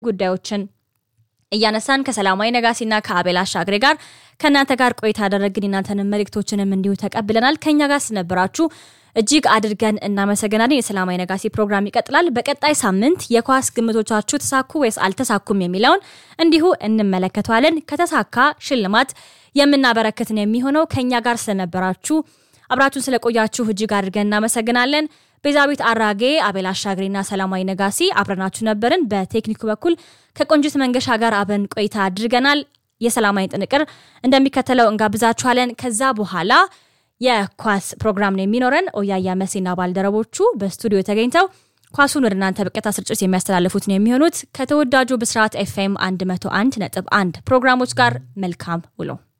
ጉዳዮችን እያነሳን ከሰላማዊ ነጋሲና ከአቤል አሻግሬ ጋር ከእናንተ ጋር ቆይታ ያደረግን የናንተንም መልእክቶችንም እንዲሁ ተቀብለናል። ከኛ ጋር ስነበራችሁ እጅግ አድርገን እናመሰግናለን። የሰላማዊ ነጋሲ ፕሮግራም ይቀጥላል። በቀጣይ ሳምንት የኳስ ግምቶቻችሁ ተሳኩ ወይስ አልተሳኩም የሚለውን እንዲሁ እንመለከተዋለን። ከተሳካ ሽልማት የምናበረክትን የሚሆነው ከኛ ጋር ስለነበራችሁ አብራችሁን ስለቆያችሁ እጅግ አድርገን እናመሰግናለን። ቤዛቤት አራጌ፣ አቤል አሻግሬና ሰላማዊ ነጋሲ አብረናችሁ ነበርን። በቴክኒኩ በኩል ከቆንጅት መንገሻ ጋር አብረን ቆይታ አድርገናል። የሰላማዊ ጥንቅር እንደሚከተለው እንጋብዛችኋለን። ከዛ በኋላ የኳስ ፕሮግራም ነው የሚኖረን። ኦያያ መሴና ባልደረቦቹ በስቱዲዮ ተገኝተው ኳሱን ወደ እናንተ በቀጥታ ስርጭት የሚያስተላልፉት ነው የሚሆኑት። ከተወዳጁ ብስራት ኤፍኤም 101 ነጥብ 1 ፕሮግራሞች ጋር መልካም ውሎ